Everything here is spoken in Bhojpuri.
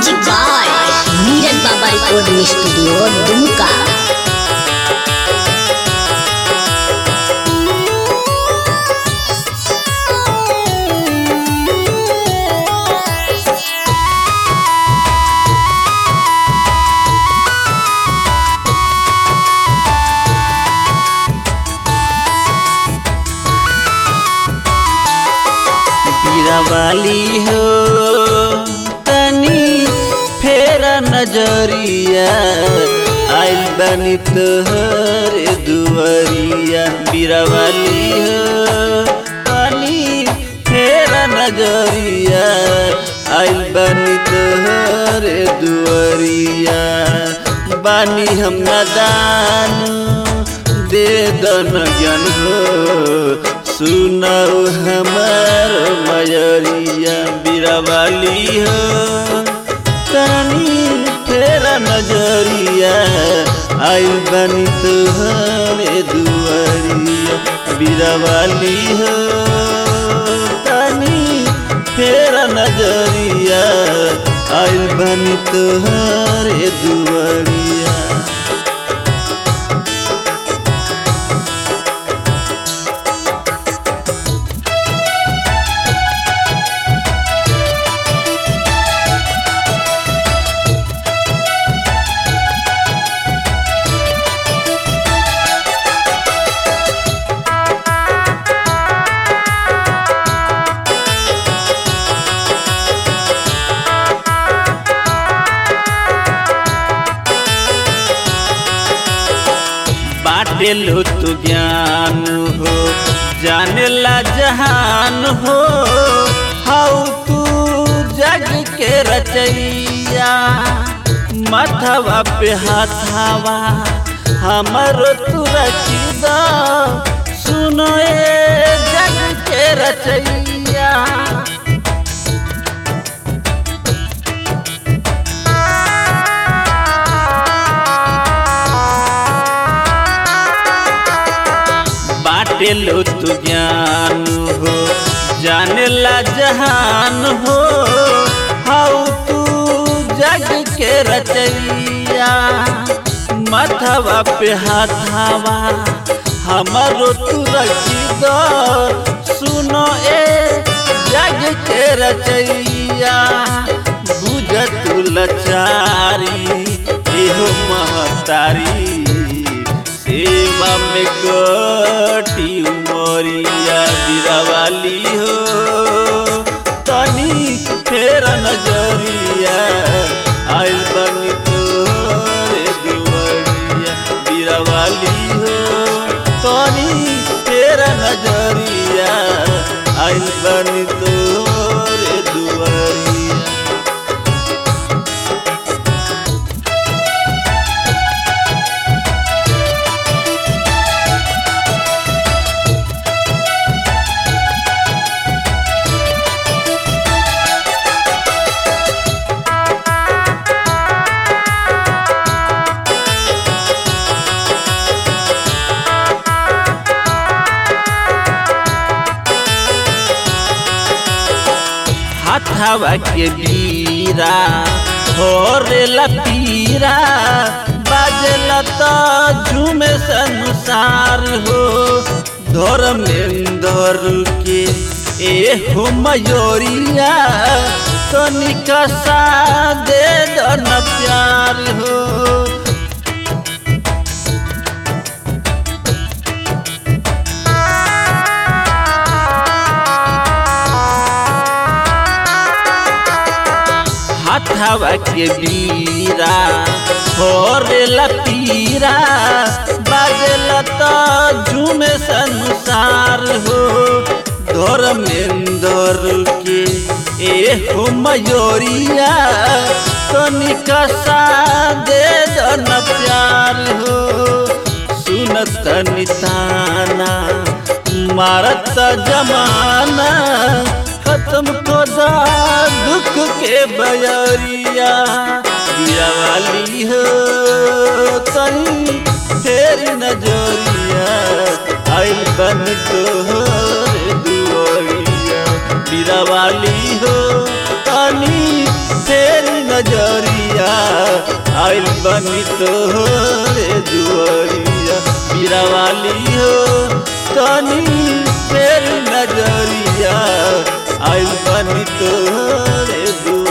म्यूजिक बाय नीरज बाबा रिकॉर्डिंग स्टूडियो दुमका बीरावाली हो तनी फेरा नजरिया आइल बनी तोहर दुआरिया बीरावाली हो तनी फेरा नजरिया आइल बनी तोहर दुआरिया बानी हम नदान दे दन ज्ञान हो सुनाओ हमार मयरिया बिरवाली हो तनी तेरा नजरिया आई बनी तुहरे दुआरिया बिरवाली हो तनी तेरा नजरिया आई बनी तुहरे दुआरिया बाटे लो तू ज्ञान हो जाने ला जहान हो हाउ तू जग के रचैया माथवा पे हाथावा हमर तू रचिदा सुनो ए जग के रचैया बाटे लो तू ज्ञान हो जाने ला जहान हो हाउ तू जग के रचैया माथवा पे हाथावा हमारो तू रखी दो सुनो ए जग के रचैया बुझ तू लचारी एहो महतारी सेवा में कटी उमरिया बिरावाली हो तनी फेर नजरिया आइल बनी तोरे दुआरिया बिरावाली हो तनी फेर नजरिया आइल बनी तोरे दुआरिया हाथावा के बीरा होरेला पीरा बाजेला तो झूमे संसार हो धर्मेंद्र के ए हो मयोरिया तो निकसा दे दो न प्यार हो हाथावा के बीरा होरेला पीरा बाजेला तो झूमे संसार हो धर्मेंद्र के ए हो मयोरिया तो निकसा दे दो न प्यार हो सुनत निताना मारत जमाना खत्म को दा दुख के बयरिया दिया वाली हो तनी तेरी नजरिया आइल बन तोहर दुआरिया बीरावाली हो तनी तेरी नजरिया आइल बनी तोहरे दुआरिया बीरावाली हो तनी तेरी नजरिया आइल बनी तोहरे दुआरिया